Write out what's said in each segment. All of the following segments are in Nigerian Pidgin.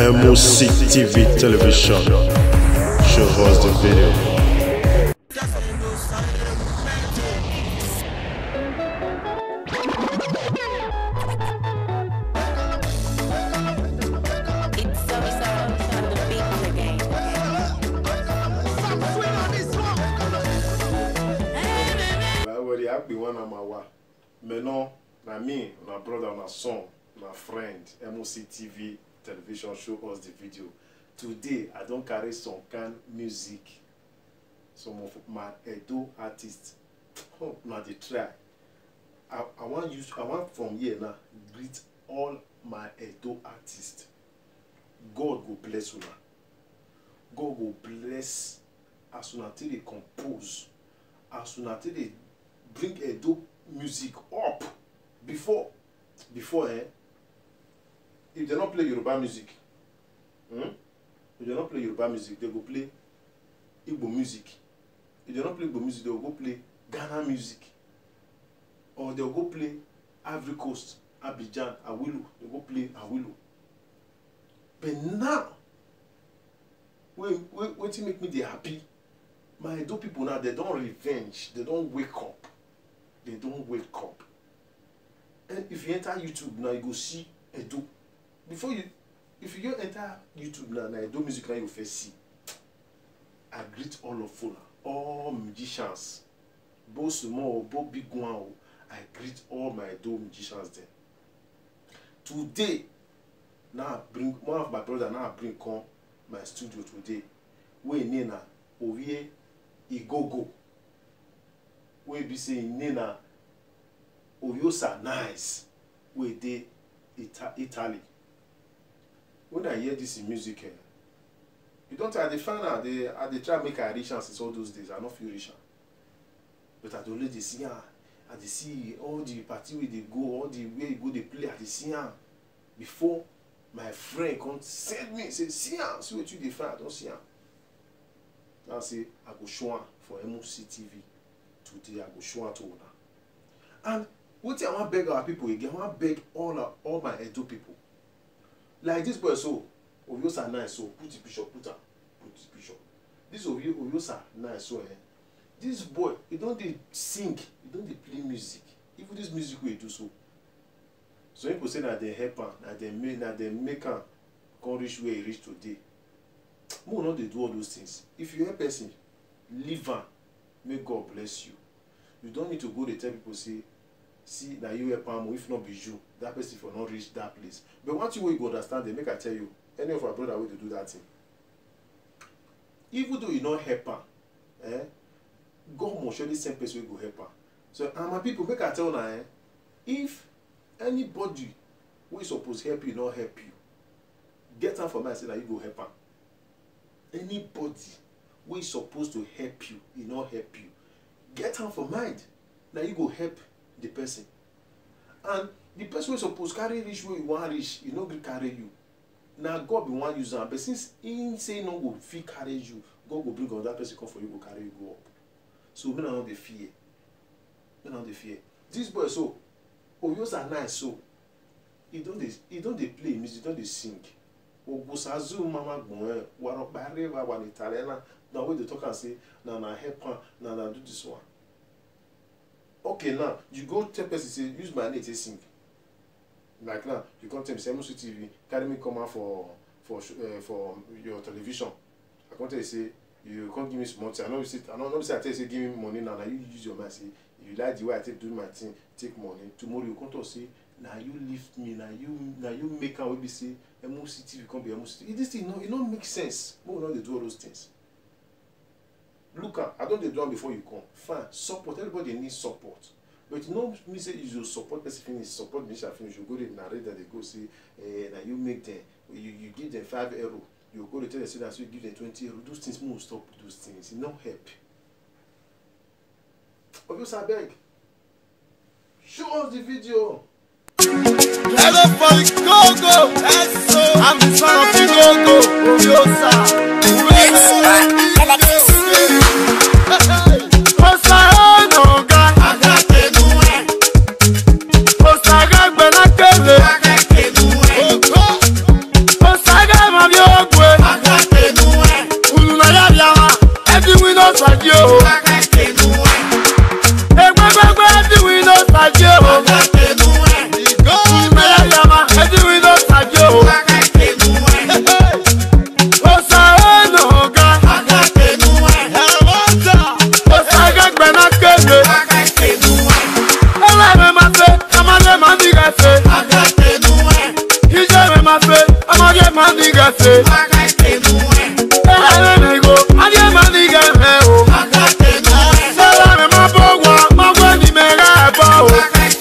MOC TV television. Show us the video. It's so so on the beat again. Well, I be one of my wa. Menon, na me, my brother, my son, my friend, MOC TV television show us the video. Today, I don't carry some kind music. Some of my Edo artists. Oh, now they try. I, I want use I want from here now greet all my Edo artists. God go bless una. God go bless as una take dey compose as una take dey bring Edo music up before before eh if dem no play Yoruba music hmm? if dem no play Yoruba music dem go play Igbo music if dem no play Igbo music dem go go play Ghana music or dem go play Ivory Coast Abidjan Awilo dem go play Awilo but now wey wey wetin make me dey happy my edo people now they don revenge they don wake up they don wake up and if you enter youtube now you go see edo before you if you go enter youtube now na edo music na you go first see i greet all of una all musicians both small o both big one o i greet all my edo musicians dem today now i bring one of my brother now i bring come my studio today wey im name na ovie igogo wey be say im name na oviosa nice wey dey Ita italy when i hear dis im music eh you don tell i dey find am dey i dey try make i reach am since all those days i no fit reach am but i dey always dey see am i dey see all the party wey dey go all the where e go dey play i dey see am before my friend come send me say see am see wetin you dey find i don see am now say i go show am for MOC TV today i go show am to una and wetin i wan beg our people again i wan beg all our all my edo people like this boy so oviosa nice so put the picture put am put the picture this ovio oviosa nice so eh this boy he don dey sing he don dey play music even this music wey he do so some people say na dem help am na dem make na dem make am come reach where he reach today make we no dey do all those things if you help person leave am make god bless you you don need to go dey tell people say see na you help am o if no be you that person for no reach that place but one thing wey you go understand dey make i tell you any of our brother wey dey do that thing even though you no help am eh god must surely send person wey go help am so and my people make i tell una eh if anybody wey suppose help you no help you get am for mind say na you go help am anybody wey suppose to help you e no help you get am for mind na you go help the person and the person wey suppose carry reach where you wan reach e no gree carry you na god bin wan use am but since him say he no go fit carry you god go bring another person come for you go carry you go up so make una no dey fear make una no dey fear this boy so oyosa nice so he don dey he don dey play music he don dey sing ogbosazu mama gbọn ẹ warọpari wa wà nìtàlẹ na na wey dey talk am say na na help am na na do this one okay now you go tell person say use my name take sing like now you come tell me say MOC TV carry me come out for for uh, for your television i come tell you say you come give me small thing i no be say i no no be say i tell you say give me money now na you use your mind say if you like the way i take do my thing take money tomorrow you come talk say na you lift me na you na you make am wey be say MOC TV come be MOC TV this thing no e no make sense make we no dey do all those things look am i don dey do am before you come fine support everybody need support but e no mean say you go support person finish support musician finish you go dey narrate dem dey go say eh, na you make dem you you give dem five euro you go dey tell dem say na so you give dem twenty euro those things make we stop those things e no help obvious abeg show us the video. Hello for the go-go. That's so. I'm the son of the go-go. Obiosa. Osaga gbẹ̀nà kele. Osaga ma ese. Ẹ̀rẹ́ mi go, adé máa ní gẹ̀rẹ́ o. Sẹ́lá mi máa bọ̀ wá, máa wẹ́ ní mẹ́rẹ́ ẹ̀ bọ̀ o.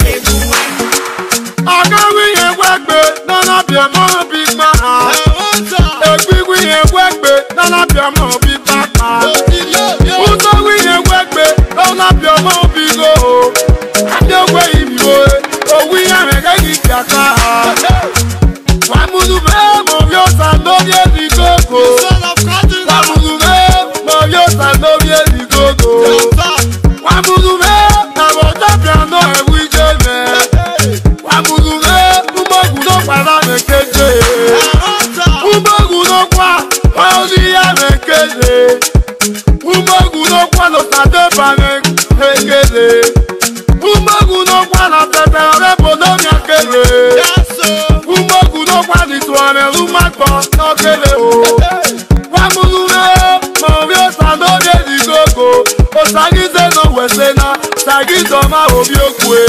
Ọ̀gáwí yẹn wẹ́gbẹ́, nánà bíẹ̀ mọ́ bí gbà á. Ègbígbí yẹn wẹ́gbẹ́, nánà bíẹ̀ mọ́ bí bá pa. Utowi yẹn wẹ́gbẹ́, nánà bíẹ̀ mọ́ bí go o. Adéwé ìbò e, òwú yẹn rẹ̀ kẹ́kì kàkà. Wàmúlù bẹ́ẹ̀ mọ̀ yóò sàn lórí èdè gógó. Wàmúlù bẹ́ẹ̀ mọ̀ yóò sàn lórí èdè gógó. Wàmúlù bẹ́ẹ̀ àbọ̀ jábìá náà ẹ̀wú ìjẹ́ mẹ́. Wàmúlù bẹ́ẹ̀ mbọ́gùn ló padà mẹ́ kéde. Mbọ́gùn ló pa ọ̀ọ́lìyá mẹ́ kéde. Mbọ́gùn ló pa lọ́sàdébà mẹ́ kéde. Mbọ́gùn ló pa lọ́sẹ̀tẹ̀ ọ̀rẹ́ bòlómi kéde. Mbọ́gùn ló pa nìtò ọ̀rẹ́ rúmàgbọ́ lọ́kẹ́lẹ́ o. Wàmúlù bẹ́ẹ̀ mọ̀ bí ó sàn lórí èdè gógó. Òsàgídé náà wẹ̀sẹ̀ náà, sàgídọ̀ máa wò bí ó kú e.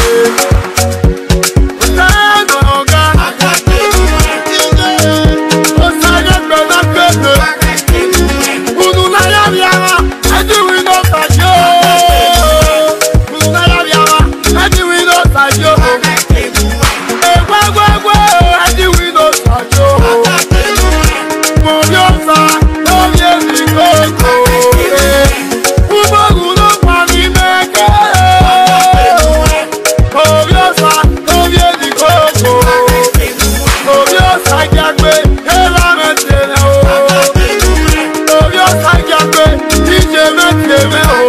Sẹ́nu ọ̀gá, òsàgé gbẹ̀dá kéde. Kùnú náírà bí ara, ẹjí wí ló sàjó. Kùnú náírà bí ara, ẹjí wí ló sàjó. Ègbégbégbé, ẹjí wí ló sàjó. Mo bí ó sá lórí èdè kókó. Ugbógun ló pa ní mẹ́kẹ́. Orí ọ̀sà lórí èdè kókó. Orí ọ̀sà jágbe, ẹ̀rọ mẹ́tẹ̀lẹ̀ o. Orí ọ̀sà jágbe, ìjẹ mẹ́tẹ̀lẹ̀ o.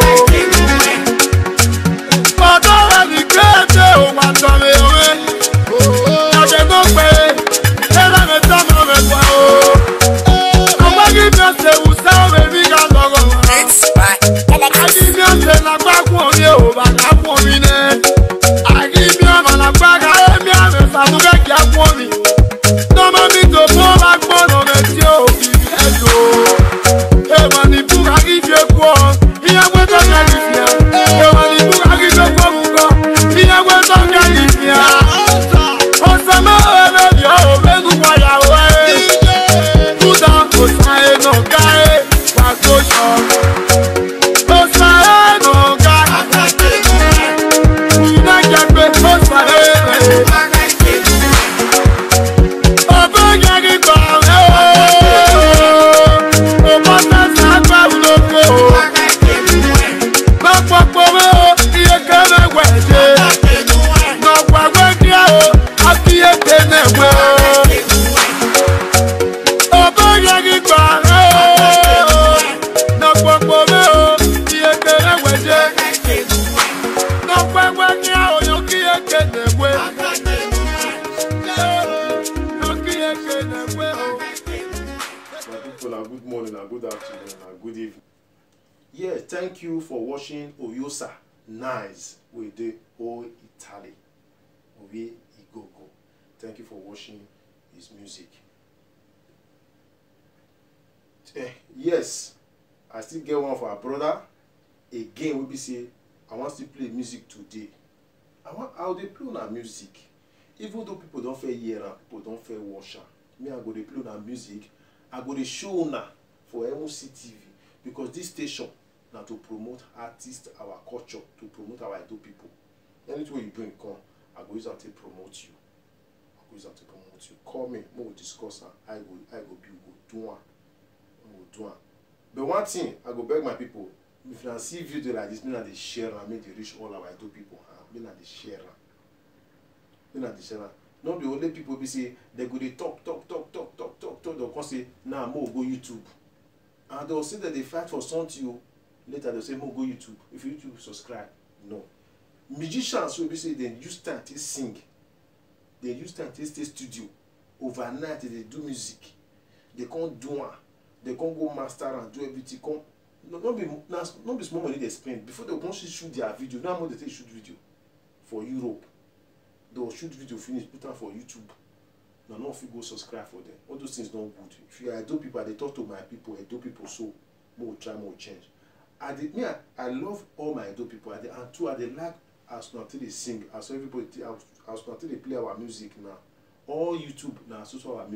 Ọ̀dọ́ rẹ̀ ní kéde ò wà tọ̀rẹ̀ òwe. Àjẹ́ tó pé ẹ̀rọ mẹ́ta mọ̀ rẹ̀ pa o. Ọgbẹ́ kí mi ọ̀sẹ̀ wù sẹ́wọ̀n èmi ká lọ́rọ̀. Agimiọ̀sẹ̀ la gbàgbọ́ orí ò bá gbàgbọ́ orí nẹ́. Agimiọ̀mọ̀ la gbàgbọ́ ẹ̀mí àmì sàmúgẹ́ kí á gbọ́ mi. Tọ́mọ mi tó fún ọba gbọ́dọ̀ rẹ̀ tí ó fi ẹ̀ lò. Èèmọ̀ ní búra kí fi kú ọ, ìyẹn pé tó kẹ́ kì fi ẹ̀. Èèmọ̀ ní búra kí fi kú ọ̀hún kọ́, ìyẹn pé tó kẹ́ kì fi ẹ̀. Ọ̀sẹ̀ mẹ́rin lórí ọ̀rọ̀ mẹ́gun pàyàwó ẹ̀. Kúdà ọ̀sán ẹ̀ nà ká ẹ̀ pàtó sọ. Ọ̀sán ẹ̀ nà ká ìdájàgbé ọ̀sán ẹ̀ rẹ̀. Ọ̀bẹ yẹn kí gbà rẹ̀ o. Ọ̀bọ tẹ̀sán agbára lóko o. Lọ́pọ̀pọ̀ rẹ̀ o, iye kẹ́rẹ́ wẹ̀ dé. Nọ̀gbàgbé kí ẹ o, àfiyè tẹ̀lé wẹ̀ o. Ọ̀bẹ yẹn kí gbà rẹ̀ o. Nọ̀pọ̀pọ̀ rẹ̀ o, iye kẹ́rẹ́ wẹ̀ dé. Nọ̀gbàgbé kí ẹ o, yóò kí ẹ kéde wẹ̀. Yóò kí ẹ kéde wẹ̀ o. My people, and good morning, and good afternoon, and good evening. Yeah, thank you for watching Oyosa Nice with the O Italy. Oye Igogo. Thank you for watching his music. Eh, yes, I still get one for our brother. Again, we be say, I want to play music today. I want how they play on music. Even though people don't fair hear am, people don't fair watch am. Me, I go dey play on music. I go dey show una for MOC TV because this station na to promote artists, our culture, to promote our Edo people. Anything wey you bring come, I go use am take promote you. I go use am take promote you. Call me, make we discuss am. I go, I go be, we go do am. We go do am. But one thing, I go beg my people, if una see video like this, make una dey share am, make e dey reach all our Edo people. hand. Make una dey share am. Make una dey share am. No be only people be say they go dey talk, talk, talk, talk, talk, talk, talk. They come say, now nah, mo go YouTube. And they will say that they fight for something. o. Later they say, mo go YouTube. If you YouTube subscribe, no. Musicians wey be say dem use time take sing, dem use time take stay studio. Overnight they dey do music. They come do am. They come go master am, do everything. Come no, no be na no be small money dey spend before they come shoot their video. Now how much they take shoot video for Europe? they will shoot video finish put am for youtube na no fit go subscribe for them all those things no good if you are edo people i dey talk to my people edo people so mo go try mo go change i dey me i i love all my edo people i dey and too i dey like as una take dey sing as everybody take as as una take dey play our music now all youtube na so so our music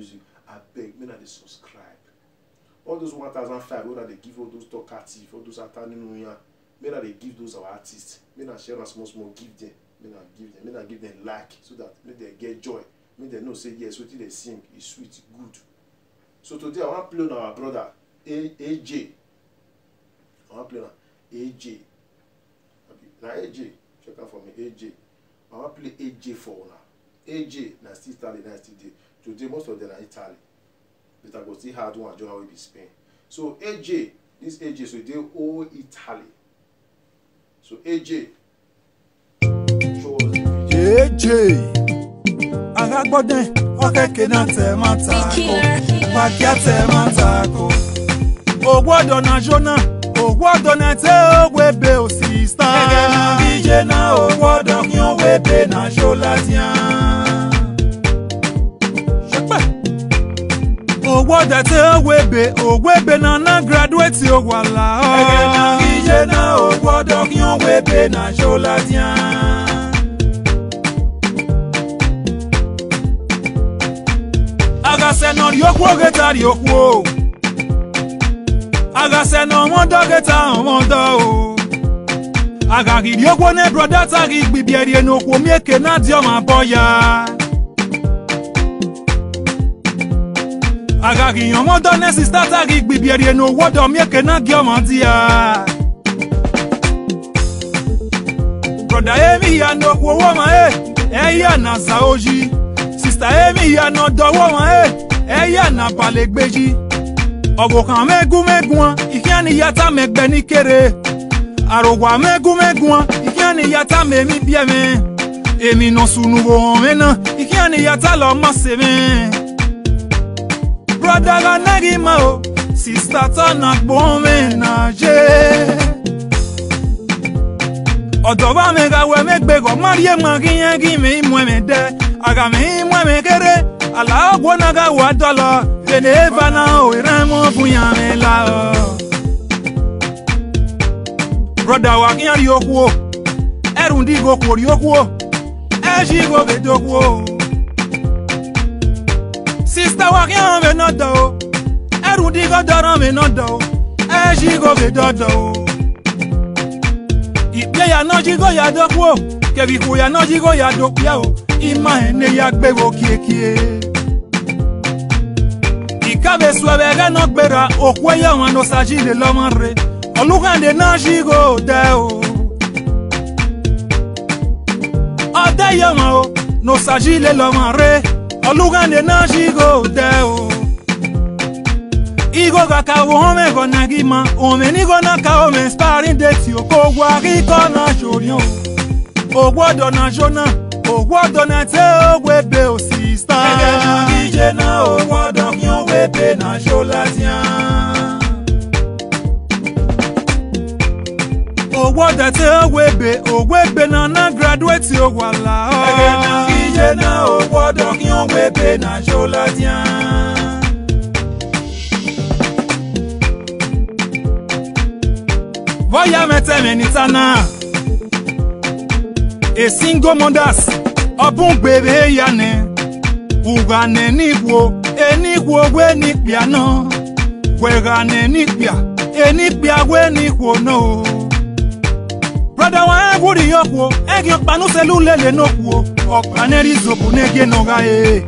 abeg make una dey subscribe all those one thousand five wey una dey give all those talkative all those atanu yan make una dey give those our artists make una share am small small give them make una give them make una give them like so that make dem get joy make dem know say yes wetin dem sing e sweet good so today i wan play on our brother A aj i wan play on aj abi na aj check am for me aj i wan play aj for una aj na still italy na still dey today most of them na italy but i go still add one join wey be spain so aj this aj so e dey all italy so aj show us the video. jeje agagbọdẹ ọkẹkẹ náà tẹ má ta ko pàkíá tẹ má ta ko ògbọdọ náà jóná ògbọdọ náà tẹ òwe bẹ òsì star gẹgẹ náà díje náà ògbọdọ kí ó wé bẹ náà ṣó látíá. ṣẹpẹ ògbọdọ tẹ òwe bẹ òwe bẹ náà náà graduate òwàlà ọ gẹgẹ náà díje náà ògbọdọ kí ó wé bẹ náà ṣó látíá. agase nọ riokwu oge ta riokwu o agase nọ ọmọdọ ge ta ọmọdọ o agaghi riokwu ne broda ta gị gbibierie n'okwu mieke na dị ọma bọ ya agaghi ọmọdọ ne sista ta gị gbibierie n'owodo mieke na gị ọma dị ya broda emi ya n'okwu owó ma e ẹ yà na sa oji sista emi ya nọ dọwọ́ wọn ẹ ẹ yà nà balẹ̀ gbèjì ọ̀gùnkàn mẹ́gúnmẹ́gún ìkíyàní yàtá mẹ́gbẹ́ ní kéré àròwà mẹ́gúnmẹ́gún ìkíyàní yàtá mẹ́mí bíẹ́ mi èmi nà sùnùwò hàn mí nà ìkíyàní yàtá lọ má se mi. broda ga nẹ́gì mọ́ o sista tọ́nà gbọ́n mi nà jẹ́ ọ̀dọ̀ bá mi ka wẹ̀ mi gbẹ̀gọ̀ máríyé mọ̀ kí yẹn kí mi mú mi dẹ́ àgà mi mú mi kéré àlàó náà ka wà dọ́lọ̀ fèdè fana òwúrẹ́ mú fún yàn mi la ọ́. broda wa kí yẹn rí okú o ẹrù ndí go kò rí okú o ẹ ṣí go fèdè okú o. sista wa kí yẹn mi náà dọ̀ o ẹrù ndí go dọ̀rọ̀ mi náà dọ̀ o ẹ ṣí go fèdè ọ̀dọ̀ o ìpè ya náà jí kó ya dọ́kú o kẹ̀bí kò ya náà jí kó ya dọ́kú ya o ìmọ̀ ẹ̀ ní ya gbéwò kíákíá. ìkàbẹ̀ sọ ẹ̀bẹ̀ ẹ̀gẹ́ náà gbéra òkú ẹ̀yà wọn ló ṣáájú lè lọ́mọ rẹ̀ olùkàndé náà jí kó dẹ́ o. ọdẹ yẹ wọn o ló ṣáájú lè lọ́mọ rẹ̀ olùkàndé náà jí kó dẹ́ o. Igo kaka wome kona gima Ome ni gona ka ome sparring date yo Ko wari kona shorion O gwodo na jona O gwodo na te o webe o sista Ege na gije na o gwodo kyo webe na sholatian O gwodo te o webe O webe na na graduate o wala Ege na gije na o gwodo kyo webe na sholatian Voya meteme nitana A single mothers Ọbụn gbere ya ne Ugane n'igwo Enigwo gwe n'ikpia no Gwegane n'ikpia Enikpia gwe n'ikwo no Brother wa egwuri yokwo Egi ọkpanu selu lele n'okwo Ọkpaneri zobu n'ege n'oga e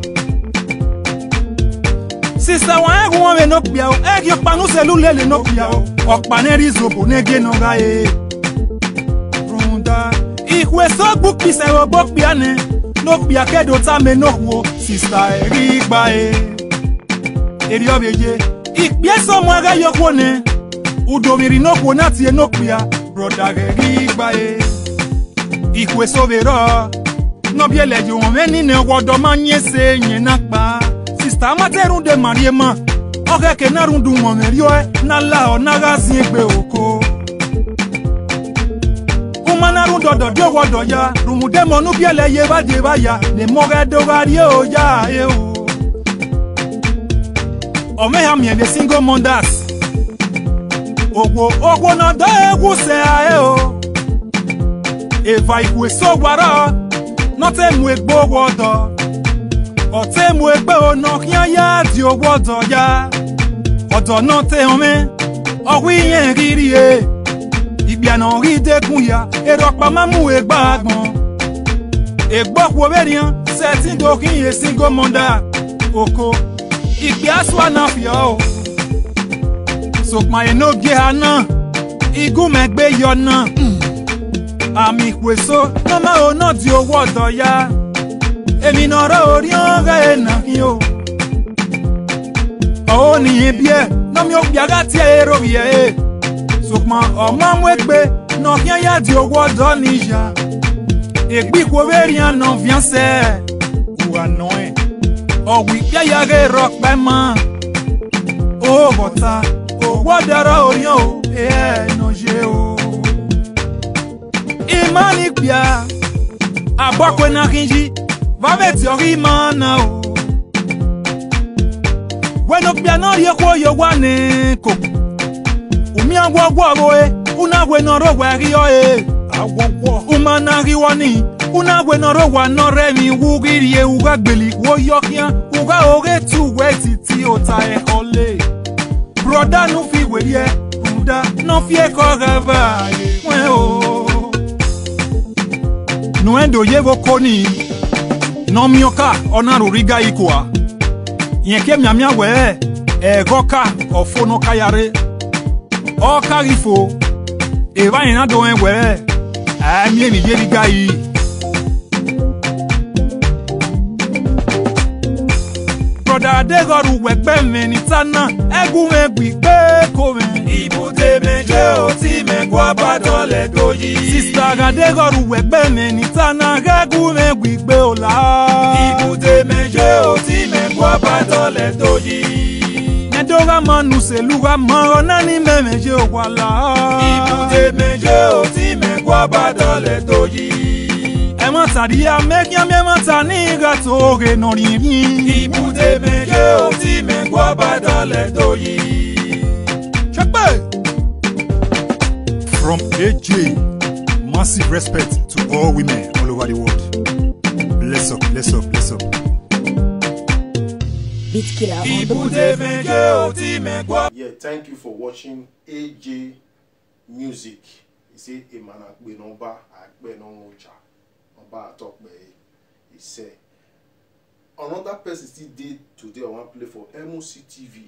Sista wa egwu ome n'okpia o Egi ọkpanu selu lele n'okpia o ọkpaneri zobo n'ege n'oga e Runda Ikwe sogbu kpisa ogbo kpia ne N'okpia kedo tame n'okwo Sista eri gba e Eri obeje Ikpie so mwaga yokwo ne Udomiri n'okwo natie n'okpia Broda eri gba e Ikwe sobero N'obiele ji onwe nine wodo manye se nye nakpa Sista amateru de mariema oge ke na rundu nwomerio na la ọ naghazi egbe oko umana rundodo diowodo ya rumudemonu biele ye badie baya ne moge dogarie o ya e o omeha miele single mothers ogwo ogwo na do egwu se a e o eva ikwe so gwara nọtẹ mu egbo wodo ọ̀tẹ́ mu ẹgbẹ́ ọ̀nà kí á yá di owó ọ̀dọ̀ ya ọ̀dọ̀ náà tẹ̀ hàn mí ọ̀wí yẹn rírí e ìgbìyànà rí dẹ́kun ya èrò ọ̀pá máa mú ẹgbà àgbọ̀n ègbọ́pọ̀ bẹ́ẹ̀rìàn sẹ́tí dókín yé sí gómọ̀dá oko ìgbé aṣọ náà fi ọ́ o sòpàyẹ̀ náà gé aná igún mẹ́gbẹ́ yọ náà àmì ìpèsò nọ́mà ò náà di owó ọ̀dọ̀ ya èmi náà rọ orí ọ̀rẹ́ ẹ̀ náà kí o ọ̀hún nìyẹn bí ẹ̀ nọ́mi ó gbìyàgá tí ẹ̀ èrò yẹ̀ ẹ̀ sòpàn ọmọ amúẹgbẹ́ náà kí ẹ̀ yá di owó ọ̀dọ̀ níyà ègbí kò bẹ́ẹ̀rì àná fiancẹ́ wà nù ẹ̀ ọ̀wì yáyàgé rọpẹ́ mọ́ ó bọ̀tà owó dára oríyàn o ẹ̀ ẹ̀ nà ṣe o. ìmánì gbìyà àbọ̀pẹ̀ náà kí n yí bàbẹ̀tì ọ̀rí máa nà o. wẹ́nu gbìyà náà rí ẹ̀kọ́ yẹ wá ní kò omi àwọ̀wọ̀ ro e una wẹ́nu ọ̀rọ̀ wẹ̀ rí ọ́ e awọwọ. umana riwani una wenọrọ wa nọrẹ mi wugirie uga gbeli wo yọkian uga oge tu wẹ titi ota ẹkọ le. broda nu fi wẹ̀yẹ buda nọ fi ẹkọ rẹba wẹ o. nuendo yevo koni nọmioka ọnaruriga ikua yẹn ké miamia wẹ ẹgọka ọfọnọ kayare ọkarifo eva yẹn na dọ ẹ wẹ àmì èmi yé nígbà yìí. broda adégọrù wẹ̀gbẹ́ mi ní tánà ẹ̀gún mi gbígbé kò mi. ibùdó méje ò tí mi gbọ́ bàtọ̀ lẹ̀ tó yí. sista adégọrù wẹ̀gbẹ́ mi ní tánà ẹ̀gún mi gbígbé ò la. ibùdó méje ò tí mi gbọ́ bàtọ̀ lẹ̀ tó yí. Nedoga manu seluga mọ nani mẹ́mẹ́jẹ wà la. ibùdó méje ò tí mi gbọ́ bàtọ̀ lẹ̀ tó yí ẹ mọ tàdíyà mẹ́kíámí ẹ mọ ta ní ìgbà tó rè nà rìnrìn. ibùdó méje ò tí mi gbọ́ bá dọ́lẹ̀ tó yí. ṣẹ́pẹ́. From AJ, massive respect to all women all over the world. Bless up, bless up, bless up. Beat killer on the ibùdó méje ò tí mi gbọ́. Yeah, thank you for watching AJ Music. He say Emana Akpe Nomba Akpe Nonwocha Nomba Atokpe. He say another person still dey today I wan play for MOC TV.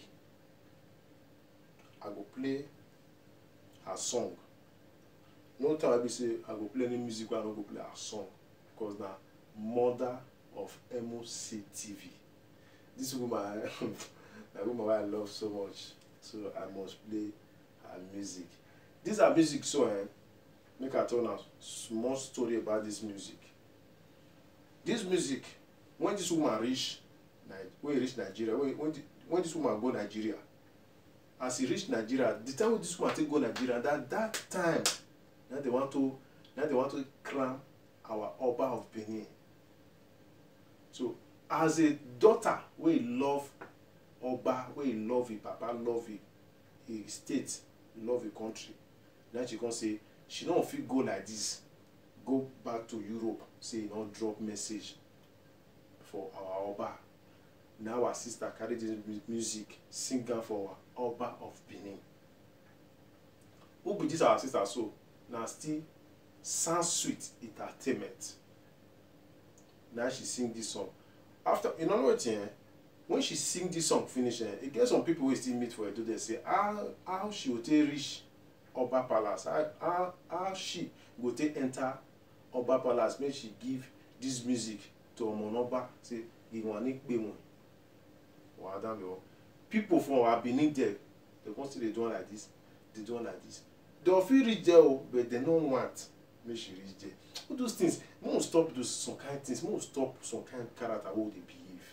I go play her song. No time I be say I go play any music wey I no go play her song because na mother of MOC TV. This woman na woman wey I love so much so I must play her music. This her music so eh make I tell una small story about this music. This music when this woman reach Ni- when e reach Nigeria when when, the, when this woman go Nigeria as e reach Nigeria the time wey this woman take go Nigeria that that time na they want to na they want to crown our Oba of Benin. So as a daughter wey love Oba wey love im papa love im im state love im country na she come say she no fit go like this go back to Europe say e don drop message for our Oba na our sister carry this mu- music sing am for our Oba of Benin who be this our sister so na still sound sweet entertainment na she sing this song after you know wetin eh when she sing this song finish eh e get some people wey still meet for edo dey say how how she go take reach oba palace how how how she go take enter oba palace make she give this music to omonoba say ìwọ̀n ní pé wọn wàá dá mi wọ people from our benin there they come still dey do am like this dey do am like this they fit reach there o but they no want make she reach there all those things make we stop those some kind things make we stop some kind character wey we dey behave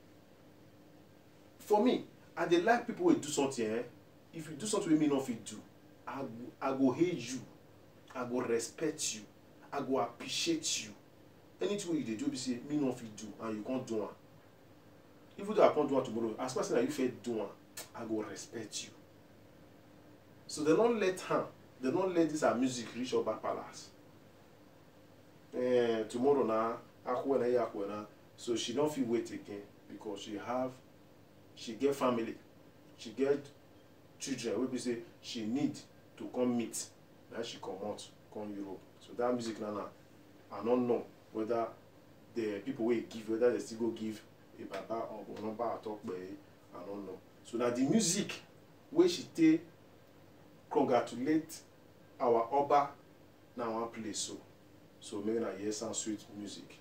for me i dey like people wey do something eh if you do something wey me no fit do i go i go hate you i go respect you i go appreciate you anything wey you dey do be say me no fit do and you come do am even though i come do am tomorrow as far as say na you fit do am i go respect you so dem no let am dem no let this her music reach oba palace eh tomorrow na akwụkwọ na ihe akwụkwọ na so she don fit wait again because she have she get family she get children wey be say she need to come meet na she comot come europe so that music na na i no know whether the people wey e give whether they still go give a baba or onomba atokpe i no know so na the music wey she take congratulate our oba na one place so so make una hear sound sweet music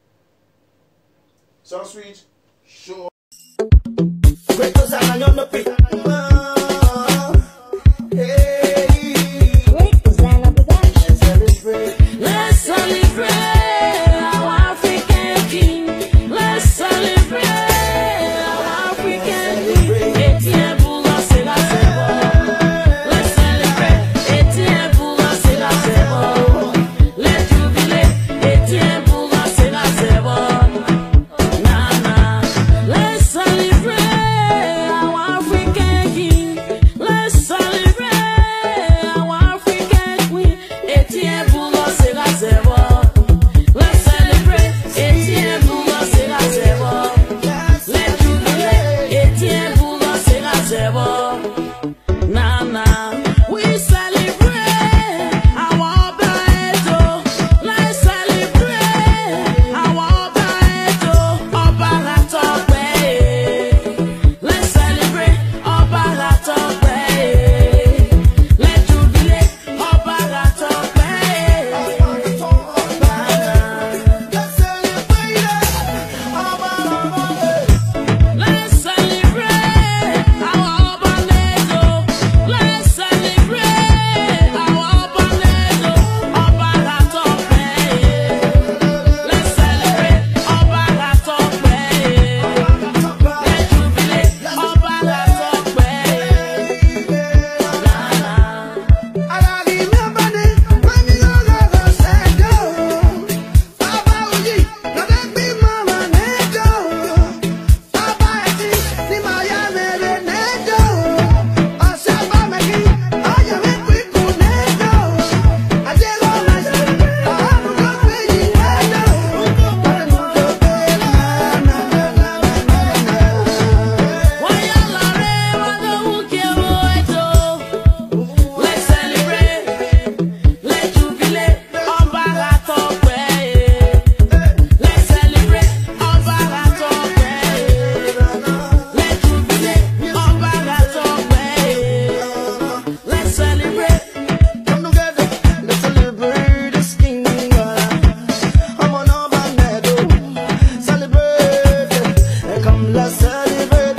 sound sweet show Gretos arañando pi. Hey, celebrate. Let's celebrate our African king. Let's celebrate our African king. Etienne Boula, c'est la c'est bon. Let's celebrate. Etienne Boula, c'est la c'est bon. Let's jubilate. Etienne Boula, c'est la c'est bon. Na na. Let's celebrate our African king. Let's celebrate our African queen. Etienne Boula, c'est la c'est bon. Let's celebrate. Etienne Boula, c'est la c'est bon. Let's jubilate. Etienne Boula, c'est la c'est bon. Na na, we celebrate our Obaeto. Let's celebrate our Obaeto. Obaratope. Let's celebrate Obaratope. Let's jubilate Obaratope. Let's celebrate our Obanedo. Let's celebrate our Obanedo. Obaratope. Let's celebrate Obaratope. Let's jubilate Obaratope. Na na. Let's celebrate, let's jubilate, Obaratope. Let's celebrate, Obaratope. Let's jubilate, Obaratope. Let's celebrate. Come together, let's celebrate this king. I'm on over Celebrate, come let's celebrate.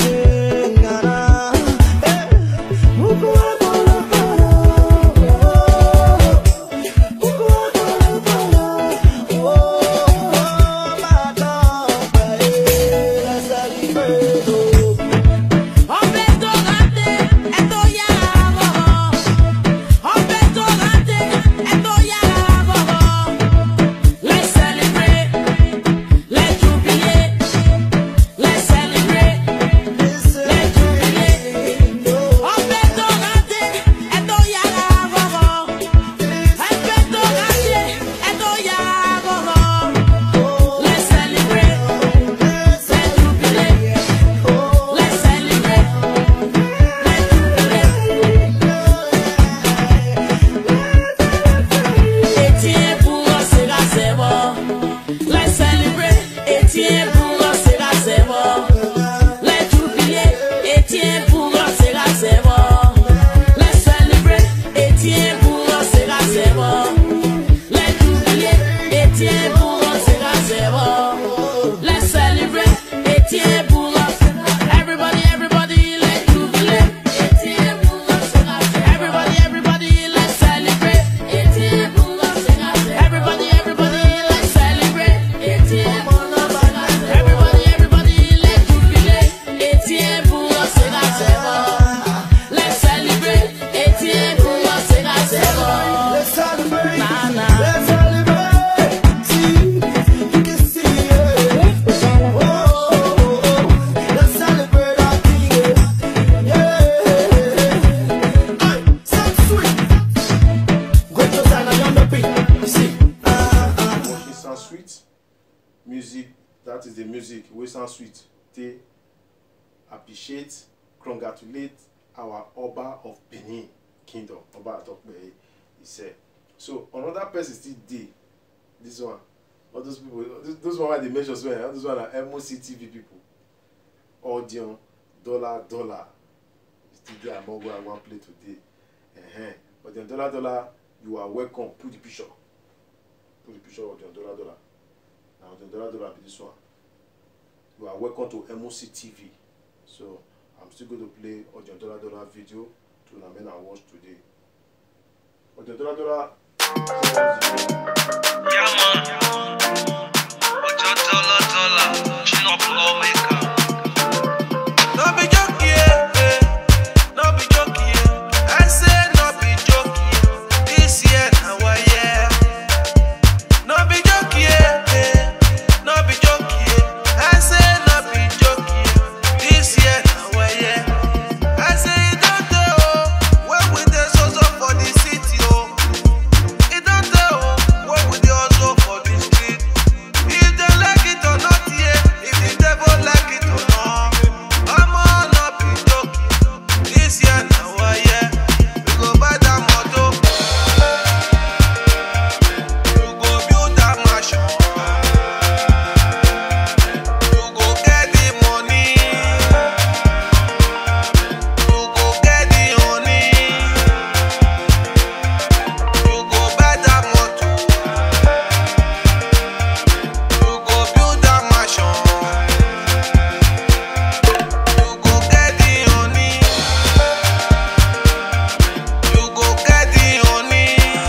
Ọbẹ̀ tó rántí, ẹ tó yára bọ̀bọ̀. Ọbẹ̀ tó rántí, ẹ tó yára bọ̀bọ̀. Let's celebrate, let's jubilate, let's celebrate, let's jubilate. Ọbẹ̀ tó rántí, ẹ tó yára bọ̀bọ̀. Ọbẹ̀ tó rántí, ẹ tó yára bọ̀bọ̀. Let's celebrate, let's jubilate, let's celebrate. Etienne Boula, c'est la c'est bon. Let's celebrate. Etienne Boula, c'est la c'est bon. Let's jubilate. Etienne Boula, c'est la c'est bon. Let's celebrate. Etienne Boula, c'est la c'est bon. Let's jubilate. Etienne Boula, c'est la c'est bon. Let's celebrate. Etienne Boula. Everybody, everybody, let's jubilate. Etienne Boula, c'est la c'est bon. Everybody, everybody, let's celebrate. Etienne Boula, c'est la c'est bon. Everybody, everybody, let's celebrate. Etienne Boula, c'est la c'est bon. Everybody, everybody, let's jubilate. Etienne Boula, c'est la c'est bon. Let's celebrate. Etienne Boula, c'est la c'est bon. Let's celebrate. Na, na. Let's celebrate. See, you can see it. Oh, oh, oh, oh. Let's celebrate our king. Yeah. Ay, sound sweet. Gretos arañando pi. See. Ah, ah. watching sound sweet music that is the music wey sound sweet take appreciate congratulate our oba of benin kingdom oba atokpeye ise so another person still dey this one all those people those, those one wey i dey mention so eh all those one na moc tv people audion dollar dollar still dey among wey i wan play today uh-huh. audion dollar dollar you are welcome put the picture put the picture of audion dollar dollar na audion dollar dollar be this one you are welcome to moc tv so i'm still going to play audion dollar dollar video to una make una watch today audion dollar dollar. Yeah, man. Ojo dollar dollar, chin up lawmaker. No be joke, yeah, eh. No be joke, yeah. I say no be joke, yeah. This year na our year. No be joke, yeah, eh. No be joke, yeah. I say no be joke, yeah. This year na our year. I say e don dey oh, when we dey so so for the city oh. E don dey oh, when we dey hustle for the street. If dem like it or not, yeah. If the devil like it or not. Omo no be joke. This year na our year. We go buy that motor. You go build that mansion. You go get the money. You go get the honey. You go buy that motor. You go build that mansion. You go get the honey. You go get the honey.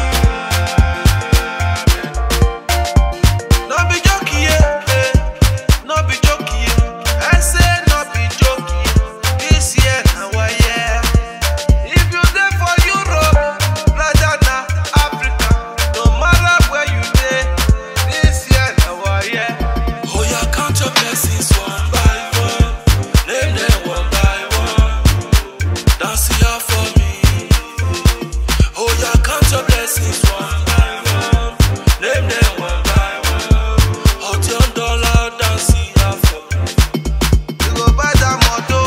No be joke, yeah. eh. No be joke, yeah. I say no be joke, yeah. This year na our year. If you dey for Europe, rather na Africa, no matter where you dey, this year na our year. Oya count your blessings one by one, name them one by one. Dance here for me. Oya count your blessings one by one, name them one by one. Audion dollar dance here for me. You go buy that motor.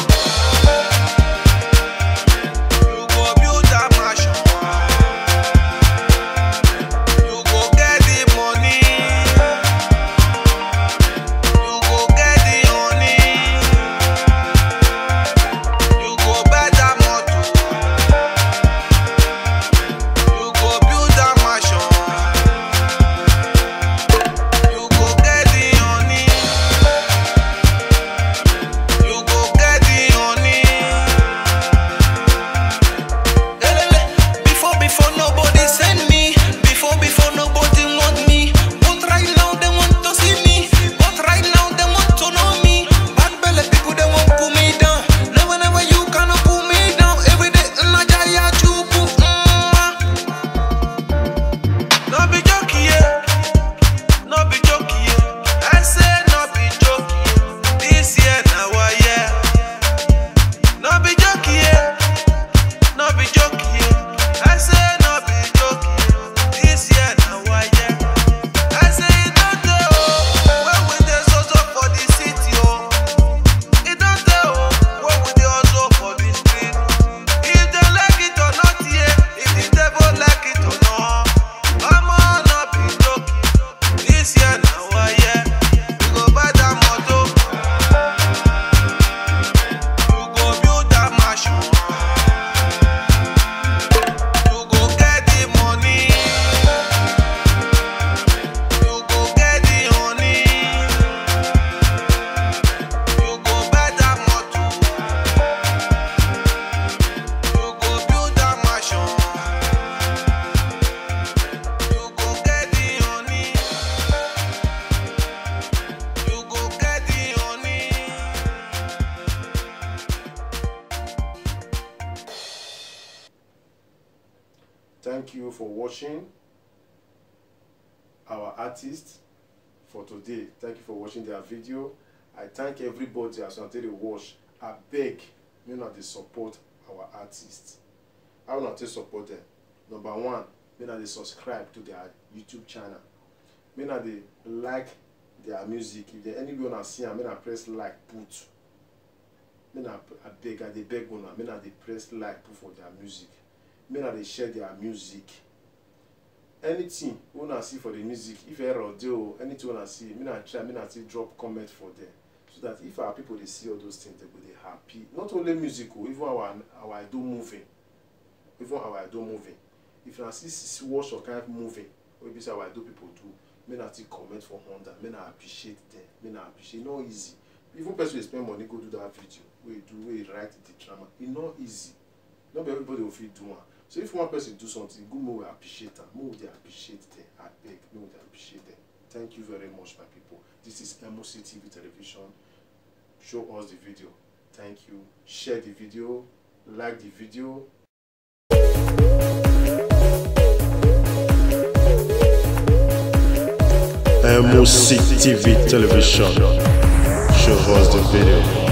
You go build that mansion. You go get the money. You go get the honey. You go buy that motor. You go build that mansion. You go get the honey. You go get the honey. Elele, Before, before nobody send me. Before, before nobody want me. But right now they want to see me. But right now they want to know me. Bad belly people they want pull me down. Never, never you cannot pull me down. Every day in a jaya chupu. Mm. No be joke, yeah. No be joke, yeah. I say no be joke, yeah. This year na our year. No be joke, yeah. No be joke, yeah. I say no be joke, yeah. This year na our year. I say e don dey oh, when we dey so so for the city oh. E don dey oh, when we dey hustle for the street. If dem like it or not, yeah. If the devil like it or not. Omo no be joke. This year na our year. We go buy that motor. You go build that mansion. You go get the money. You go get the honey. You go buy that motor. You go build that mansion. You go get the honey. You go get the honey. Thank you for watching our artist for today. Thank you for watching their video. I thank everybody as una take dey watch. Abeg, make una dey support our artists. How una take support them? Number one, make una dey subscribe to their YouTube channel. Make una dey like their music if there anywhere una see am make na press like put make na abeg i dey beg una make na dey press like put for their music make na dey share their music anything wey una see for the music if error dey o anything wey una see make na try make na still drop comment for there so that if our people dey see all those things they go dey happy not only music o even our our edo moving even our edo moving if una see see watch some kind of moving wey be say our edo people do make na still comment for under make na appreciate them make na appreciate e no easy even person wey spend money go do that video wey do wey write the drama e no easy no be everybody go fit do am so if one person do something good make we appreciate am make we dey appreciate them abeg make we dey appreciate them thank you very much my people this is moc tv television show us the video thank you share the video like the video MOC TV Television. Show us the video.